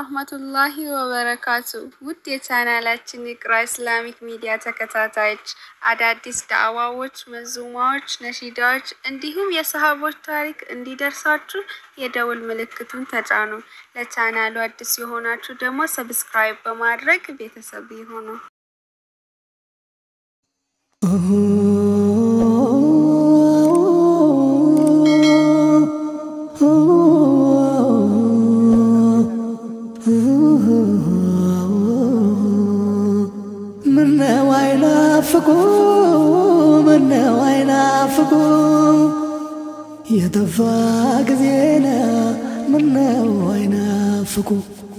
ወራህመቱላሂ ወበረካቱ። ውድ የቻናላችን ኢቅራ ኢስላሚክ ሚዲያ ተከታታዮች አዳዲስ ዳዕዋዎች፣ መዙማዎች፣ ነሺዳዎች እንዲሁም የሰሃቦች ታሪክ እንዲደርሳችሁ የደውል ምልክቱን ተጫኑ። ለቻናሉ አዲስ የሆናችሁ ደግሞ ሰብስክራይብ በማድረግ ቤተሰብ ይሁኑ። ምነው አይናፍቁ ምነው አይናፍቁ የጠፋ ጊዜና ምነው አይናፍቁ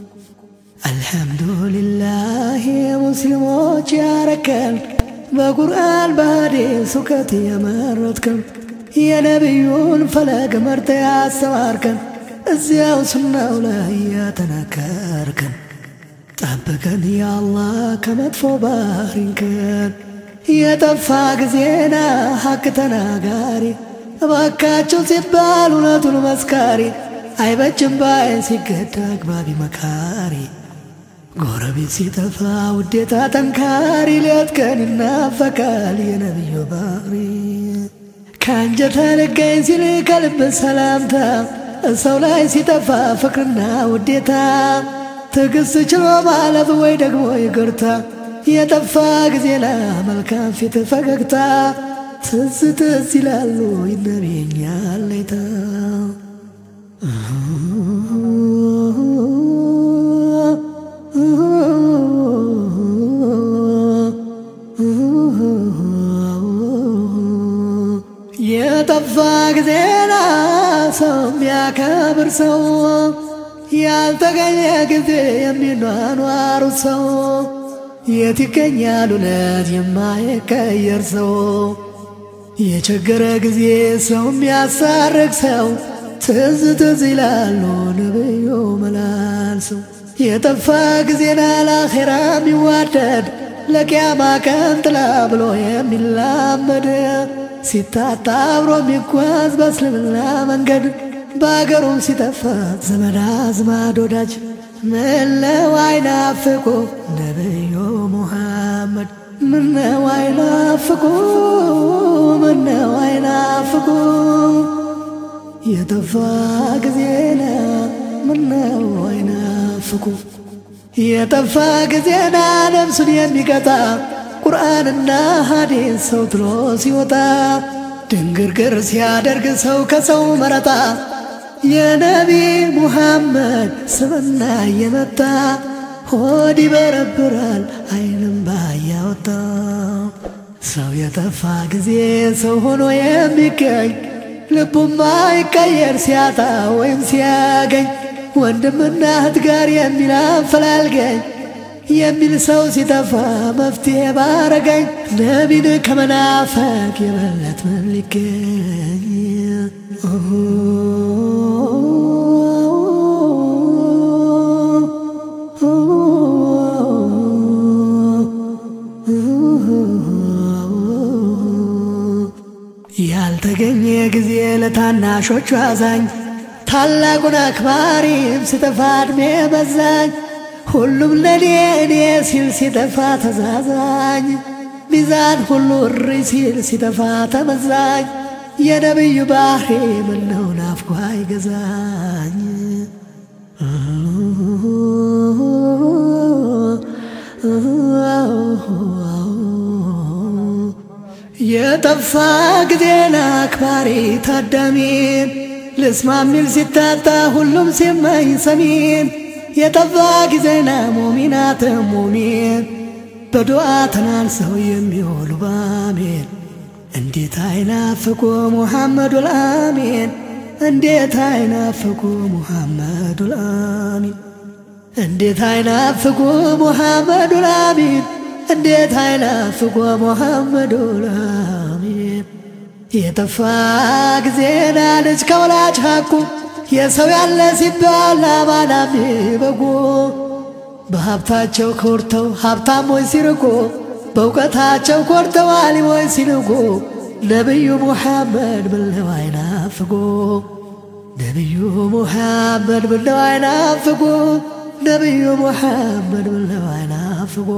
አልሐምዱሊላህ ሙስሊሞች ያረከን በቁርአን በሐዲስ እውቀት የመረጥከን የነቢዩን ፈለግ መርተ ያስተማርከን እዚያው ሱናው ላይ ያተናከርከን ጠብቀን ያአላህ ከመጥፎ ባህሪንከን የጠፋ ጊዜና ሐቅ ተናጋሪ እባካቸው ሲባል እውነቱን መስካሪ አይበጅም ባይ ሲገዳ አግባቢ መካሪ ጎረቤት ሲጠፋ ውዴታ ጠንካሪ ሌት ቀን ይናፈቃል የነቢዩ ባህሪ ከአንጀት ልገኝ ሲል ከልብ ሰላምታ ሰው ላይ ሲጠፋ ፍቅርና ውዴታ ትዕግስት ችሎ ማለፍ ወይ ደግሞ ይቅርታ የጠፋ ጊዜና መልካም ፊት ፈገግታ ትዝ ትዝ ይላሉ ይነቤኛል ሌታ የጠፋ ጊዜና ሰው የሚያከብር ሰው ያልተገኘ ጊዜ የሚኗኗሩ ሰው የት ይገኛል እውነት የማይቀየር ሰው የቸገረ ጊዜ ሰው የሚያሳርቅ ሰው ትዝ ትዝ ይላሉ ነብዩ መላልሰው የጠፋ ጊዜና ለአኼራ የሚዋደድ ለቅያማ ቀን ጥላ ብሎ የሚላመድ ሲታጣ አብሮ የሚጓዝ በእስልምና መንገድ በአገሩም ሲጠፋ ዘመድ አዝማድ ወዳጅ ምነው አይናፍቁ ነብዩ ሙሐመድ ምነው አይናፍቁ ምነው አይናፍቁ የጠፋ ጊዜና ምነው አይናፍቁ የጠፋ ጊዜና ነፍሱን የሚቀጣ ቁርአንና ሐዲስ ሰው ትሎ ሲወጣ ድንግርግር ሲያደርግ ሰው ከሰው መረጣ የነቢ ሙሐመድ ስምና እየመጣ ሆድ ይበረብራል አይንም ባያወጣ ሰው የጠፋ ጊዜ ሰው ሆኖ የሚገኝ ልቡማ ይቀየር ሲያጣ ወይም ሲያገኝ ወንድምና እህት ጋር የሚል አፈላልገኝ የሚል ሰው ሲጠፋ መፍትሄ ባረገኝ ነቢን ከመናፈቅ የበለት ምን ሊገኝ ያልተገኘ ጊዜ ለታናሾቹ አዛኝ ታላቁን አክባሪም ሲጠፋ ዕድሜ በዛኝ ሁሉም ለኔ እኔ ሲል ሲጠፋ ተዛዛኝ ሚዛን ሁሉ እሪ ሲል ሲጠፋ ተመዛኝ የነቢዩ ባህሪ ምነው ናፍቆ አይገዛኝ የጠፋ ጊዜን አክባሪ ታዳሚን ልስማ ሚል ሲታጣ ሁሉም ሲመኝ ሰሚን የጠፋ ጊዜና ሙሚናት ሙሚን በዱዓ ተናንሰው የሚውሉ ባሜን እንዴት አይናፍቁ ሙሐመዱል አሚን እንዴት አይናፍቁ ሙሐመዱል አሚን እንዴት አይናፍቁ ሙሐመዱል አሚን እንዴት አይናፍቁ ሙሐመዱል አሚን የጠፋ ጊዜና ልጅ ከወላጅ ሐቁ የሰው ያለ ሲባል አማናሚ በጎ በሀብታቸው ኮርተው ሀብታሞች ሲርቁ በእውቀታቸው ኮርተው አሊሞች ሲንቁ ነቢዩ ሙሐመድ ምነው አይናፍቁ ነቢዩ ሙሐመድ ምነው አይናፍቁ ነቢዩ ሙሐመድ ምነው አይናፍቆ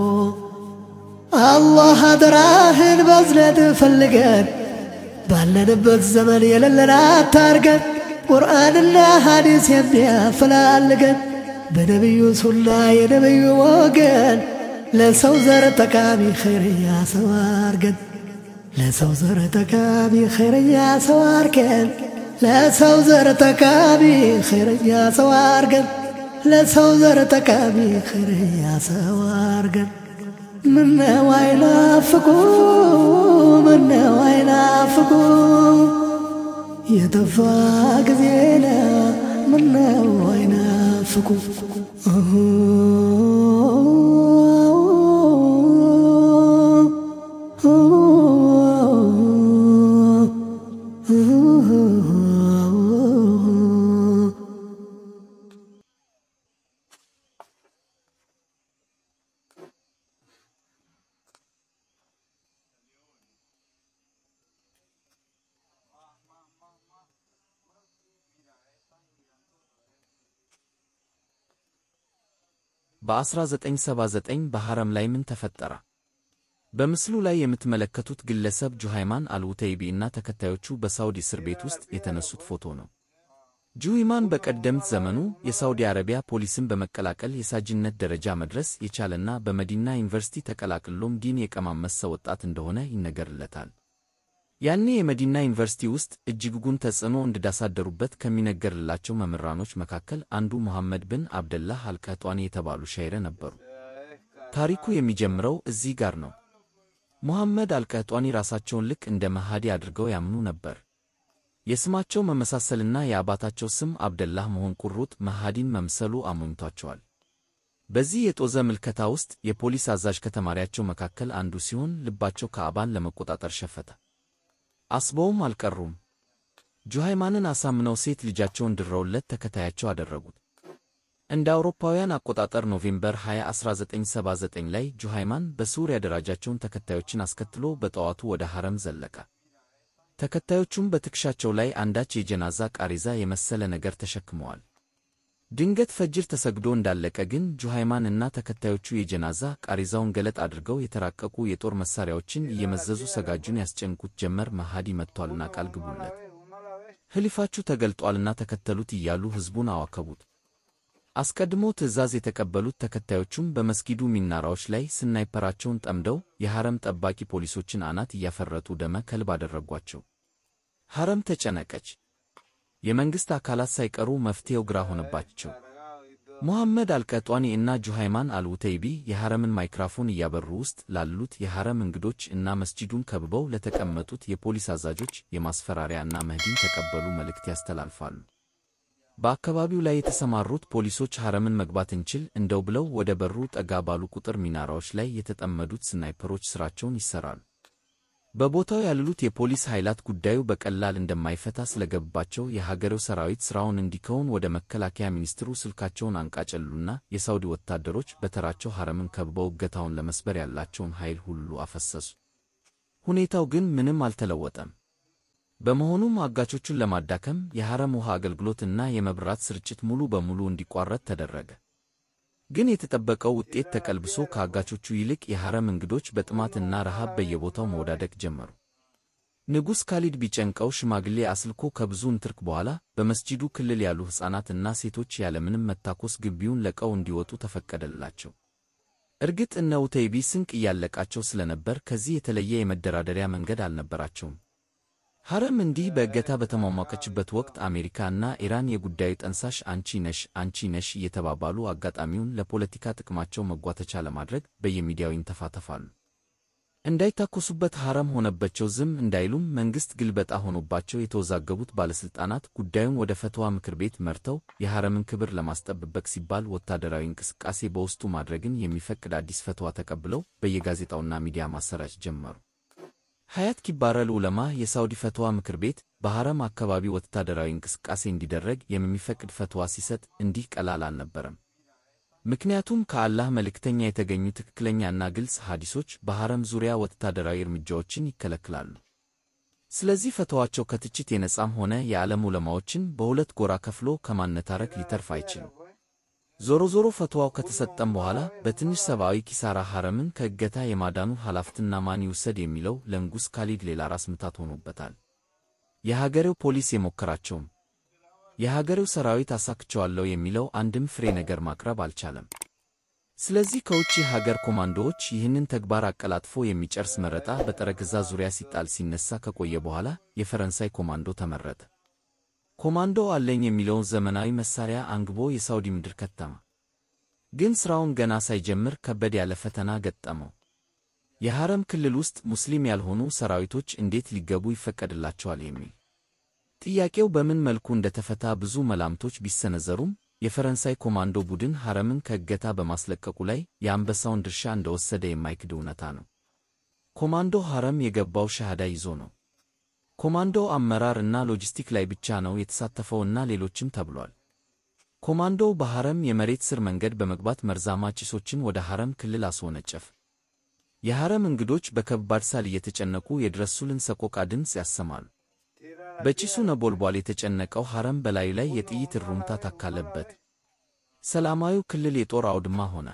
አላህ አደራህን በዝነት ፈልገን ባለንበት ዘመን የሌለን አታርገን ቁርአንና ሐዲስ የሚያፈላልገን በነቢዩ ሱና የነቢዩ ወገን ለሰው ዘር ጠቃሚ ኸይርያ ሰው አርገን ለሰው ዘር ጠቃሚ ኸይርያ ሰው አርገን ለሰው ዘር ጠቃሚ ኸይርያ ሰው አርገን ለሰው ዘር ጠቃሚ ኸይርያ ሰው አርገን ምነው አይናፍቁ ምነው አይናፍቁ የጠፋ ጊዜና ምነው አይናፍቁ በ1979 በሐረም ላይ ምን ተፈጠረ? በምስሉ ላይ የምትመለከቱት ግለሰብ ጁሃይማን አልውተይቢ እና ተከታዮቹ በሳውዲ እስር ቤት ውስጥ የተነሱት ፎቶ ነው። ጁሃይማን በቀደምት ዘመኑ የሳውዲ አረቢያ ፖሊስን በመቀላቀል የሳጅነት ደረጃ መድረስ የቻለና በመዲና ዩኒቨርሲቲ ተቀላቅሎም ዲን የቀማመሰ ወጣት እንደሆነ ይነገርለታል። ያኔ የመዲና ዩኒቨርሲቲ ውስጥ እጅጉን ተጽዕኖ እንዳሳደሩበት ከሚነገርላቸው መምህራኖች መካከል አንዱ ሙሐመድ ብን አብደላህ አልቀህጧኒ የተባሉ ሻይረ ነበሩ። ታሪኩ የሚጀምረው እዚህ ጋር ነው። ሙሐመድ አልቀህጧኒ ራሳቸውን ልክ እንደ መሃዲ አድርገው ያምኑ ነበር። የስማቸው መመሳሰልና የአባታቸው ስም አብደላህ መሆን ቁሩጥ መሃዲን መምሰሉ አሞኝቷቸዋል። በዚህ የጦዘ ምልከታ ውስጥ የፖሊስ አዛዥ ከተማሪያቸው መካከል አንዱ ሲሆን ልባቸው ካዕባን ለመቆጣጠር ሸፈተ። አስበውም አልቀሩም። ጁሃይማንን አሳምነው ሴት ልጃቸውን ድረውለት ተከታያቸው አደረጉት። እንደ አውሮፓውያን አቆጣጠር ኖቬምበር 20 1979 ላይ ጁሃይማን በሱር ያደራጃቸውን ተከታዮችን አስከትሎ በጠዋቱ ወደ ሐረም ዘለቀ። ተከታዮቹም በትከሻቸው ላይ አንዳች የጀናዛ ቃሬዛ የመሰለ ነገር ተሸክመዋል። ድንገት ፈጅር ተሰግዶ እንዳለቀ ግን ጁሃይማን እና ተከታዮቹ የጀናዛ ቃሬዛውን ገለጥ አድርገው የተራቀቁ የጦር መሣሪያዎችን እየመዘዙ ሰጋጁን ያስጨንቁት ጀመር። መሃዲ መጥቷልና ቃል ግቡለት፣ ሕሊፋችሁ ተገልጧልና ተከተሉት እያሉ ሕዝቡን አዋከቡት። አስቀድሞ ትዕዛዝ የተቀበሉት ተከታዮቹም በመስጊዱ ሚናራዎች ላይ ስናይፐራቸውን ጠምደው የሐረም ጠባቂ ፖሊሶችን አናት እያፈረጡ ደመ ከልብ አደረጓቸው። ሐረም ተጨነቀች። የመንግሥት አካላት ሳይቀሩ መፍትሔው ግራ ሆነባቸው። ሙሐመድ አልቀህጧኒ እና ጁሃይማን አልውተይቢ የሐረምን ማይክራፎን እያበሩ ውስጥ ላሉት የሐረም እንግዶች እና መስጂዱን ከብበው ለተቀመጡት የፖሊስ አዛዦች የማስፈራሪያ እና መህዲን ተቀበሉ መልእክት ያስተላልፋሉ። በአካባቢው ላይ የተሰማሩት ፖሊሶች ሐረምን መግባት እንችል እንደው ብለው ወደ በሩ ጠጋ ባሉ ቁጥር ሚናራዎች ላይ የተጠመዱት ስናይፐሮች ሥራቸውን ይሠራሉ። በቦታው ያሉት የፖሊስ ኃይላት ጉዳዩ በቀላል እንደማይፈታ ስለገባቸው የሀገሬው ሰራዊት ሥራውን እንዲከውን ወደ መከላከያ ሚኒስትሩ ስልካቸውን አንቃጨሉና የሳውዲ ወታደሮች በተራቸው ሐረምን ከብበው እገታውን ለመስበር ያላቸውን ኃይል ሁሉ አፈሰሱ። ሁኔታው ግን ምንም አልተለወጠም። በመሆኑም አጋቾቹን ለማዳከም የሐረም ውሃ አገልግሎት እና የመብራት ስርጭት ሙሉ በሙሉ እንዲቋረጥ ተደረገ። ግን የተጠበቀው ውጤት ተቀልብሶ ከአጋቾቹ ይልቅ የሐረም እንግዶች በጥማትና ረሃብ በየቦታው መወዳደቅ ጀመሩ። ንጉሥ ካሊድ ቢጨንቀው ሽማግሌ አስልኮ ከብዙ ንትርክ በኋላ በመስጂዱ ክልል ያሉ ሕፃናትና ሴቶች ያለምንም መታኮስ ግቢውን ለቀው እንዲወጡ ተፈቀደላቸው። እርግጥ እነ ኡተይቢ ስንቅ እያለቃቸው ስለነበር ከዚህ የተለየ የመደራደሪያ መንገድ አልነበራቸውም። ሐረም እንዲህ በእገታ በተሟሟቀችበት ወቅት አሜሪካ እና ኢራን የጉዳዩ ጠንሳሽ አንቺ ነሽ አንቺ ነሽ እየተባባሉ አጋጣሚውን ለፖለቲካ ጥቅማቸው መጓተቻ ለማድረግ በየሚዲያው ይንተፋተፋሉ። እንዳይታኮሱበት ሐረም ሆነበቸው ዝም እንዳይሉም መንግሥት ግልበጣ ሆኖባቸው የተወዛገቡት ባለሥልጣናት ጉዳዩን ወደ ፈትዋ ምክር ቤት መርተው የሐረምን ክብር ለማስጠበቅ ሲባል ወታደራዊ እንቅስቃሴ በውስጡ ማድረግን የሚፈቅድ አዲስ ፈትዋ ተቀብለው በየጋዜጣውና ሚዲያ ማሰራጭ ጀመሩ። ሐያት ኪባረል ዑለማ የሳውዲ ፈትዋ ምክር ቤት በሐረም አካባቢ ወታደራዊ እንቅስቃሴ እንዲደረግ የሚፈቅድ ፈትዋ ሲሰጥ እንዲህ ቀላል አልነበረም። ምክንያቱም ከአላህ መልእክተኛ የተገኙ ትክክለኛና ግልጽ ሐዲሶች በሐረም ዙሪያ ወታደራዊ እርምጃዎችን ይከለክላሉ። ስለዚህ ፈትዋቸው ከትችት የነጻም ሆነ የዓለም ዑለማዎችን በሁለት ጎራ ከፍሎ ከማነታረክ ሊተርፍ አይችልም። ዞሮ ዞሮ ፈትዋው ከተሰጠም በኋላ በትንሽ ሰብአዊ ኪሳራ ሐረምን ከእገታ የማዳኑ ኃላፊነትና ማን ይውሰድ የሚለው ለንጉሥ ካሊድ ሌላ ራስ ምታት ሆኖበታል። የሀገሬው ፖሊስ የሞከራቸውም የሀገሬው ሰራዊት አሳክቸዋለሁ የሚለው አንድም ፍሬ ነገር ማቅረብ አልቻለም። ስለዚህ ከውጭ ሀገር ኮማንዶዎች ይህንን ተግባር አቀላጥፎ የሚጨርስ መረጣ በጠረጴዛ ዙሪያ ሲጣል ሲነሳ ከቆየ በኋላ የፈረንሳይ ኮማንዶ ተመረጠ። ኮማንዶ አለኝ የሚለውን ዘመናዊ መሳሪያ አንግቦ የሳውዲ ምድር ከተማ። ግን ሥራውን ገና ሳይጀምር ከበድ ያለ ፈተና ገጠመው። የሐረም ክልል ውስጥ ሙስሊም ያልሆኑ ሰራዊቶች እንዴት ሊገቡ ይፈቀድላቸዋል የሚል ጥያቄው በምን መልኩ እንደተፈታ ብዙ መላምቶች ቢሰነዘሩም የፈረንሳይ ኮማንዶ ቡድን ሐረምን ከእገታ በማስለቀቁ ላይ የአንበሳውን ድርሻ እንደወሰደ የማይክድ እውነታ ነው። ኮማንዶ ሐረም የገባው ሻሃዳ ይዞ ነው። ኮማንዶ አመራር እና ሎጂስቲክ ላይ ብቻ ነው የተሳተፈው እና ሌሎችም ተብሏል። ኮማንዶው በሐረም የመሬት ስር መንገድ በመግባት መርዛማ ጭሶችን ወደ ሐረም ክልል አስወነጨፍ። የሐረም እንግዶች በከባድ ሳል እየተጨነቁ የድረሱልን ሰቆቃ ድምፅ ያሰማሉ። በጭሱ ነበልባል የተጨነቀው ሐረም በላዩ ላይ የጥይት እሩምታ ታካለበት። ሰላማዊው ክልል የጦር አውድማ ሆነ።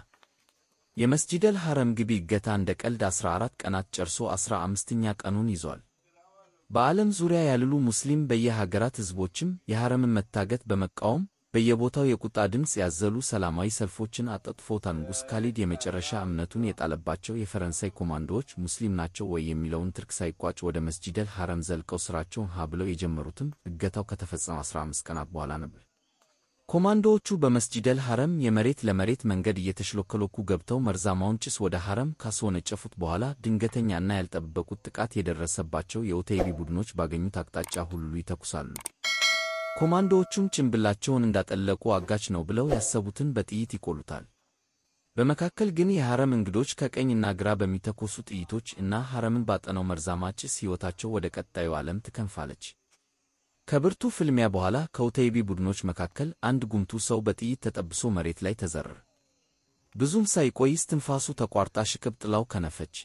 የመስጂደል ሐረም ግቢ እገታ እንደ ቀልድ 14 ቀናት ጨርሶ 15ኛ ቀኑን ይዟል። በዓለም ዙሪያ ያሉሉ ሙስሊም በየሀገራት ሕዝቦችም የሐረምን መታገት በመቃወም በየቦታው የቁጣ ድምፅ ያዘሉ ሰላማዊ ሰልፎችን አጠጥፎታል። ንጉሥ ካሊድ የመጨረሻ እምነቱን የጣለባቸው የፈረንሳይ ኮማንዶዎች ሙስሊም ናቸው ወይ የሚለውን ትርክ ሳይቋጭ ወደ መስጂደል ሐረም ዘልቀው ሥራቸውን ሀ ብለው የጀመሩትም እገታው ከተፈጸመ 15 ቀናት በኋላ ነበር። ኮማንዶዎቹ በመስጂደል ሐረም የመሬት ለመሬት መንገድ እየተሽሎከሎኩ ገብተው መርዛማውን ጭስ ወደ ሐረም ካስወነጨፉት በኋላ ድንገተኛና ያልጠበቁት ጥቃት የደረሰባቸው የኡተይቢ ቡድኖች ባገኙት አቅጣጫ ሁሉ ይተኩሳሉ። ኮማንዶዎቹም ጭንብላቸውን እንዳጠለቁ አጋች ነው ብለው ያሰቡትን በጥይት ይቆሉታል። በመካከል ግን የሐረም እንግዶች ከቀኝና ግራ በሚተኮሱ ጥይቶች እና ሐረምን ባጠነው መርዛማ ጭስ ሕይወታቸው ወደ ቀጣዩ ዓለም ትከንፋለች። ከብርቱ ፍልሚያ በኋላ ከኡተይቢ ቡድኖች መካከል አንድ ጉምቱ ሰው በጥይት ተጠብሶ መሬት ላይ ተዘረረ። ብዙም ሳይቆይ እስትንፋሱ ተቋርጣ ሽቅብ ጥላው ከነፈች።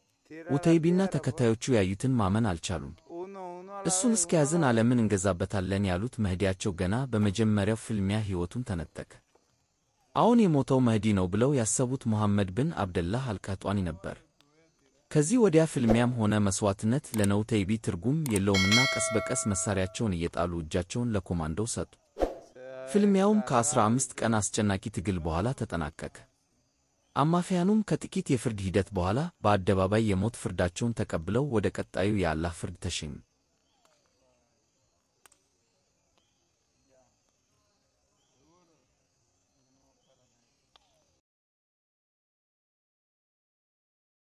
ኡተይቢና ተከታዮቹ ያዩትን ማመን አልቻሉም። እሱን እስከያዝን ዓለምን እንገዛበታለን ያሉት መህዲያቸው ገና በመጀመሪያው ፍልሚያ ሕይወቱን ተነጠቀ። አሁን የሞተው መህዲ ነው ብለው ያሰቡት ሙሐመድ ብን አብደላህ አልቀህጧኒ ነበር። ከዚህ ወዲያ ፍልሚያም ሆነ መሥዋዕትነት ለነኡተይቢ ትርጉም የለውምና ቀስ በቀስ መሣሪያቸውን እየጣሉ እጃቸውን ለኮማንዶው ሰጡ። ፍልሚያውም ከዐሥራ አምስት ቀን አስጨናቂ ትግል በኋላ ተጠናቀቀ። አማፊያኑም ከጥቂት የፍርድ ሂደት በኋላ በአደባባይ የሞት ፍርዳቸውን ተቀብለው ወደ ቀጣዩ የአላህ ፍርድ ተሸኙ።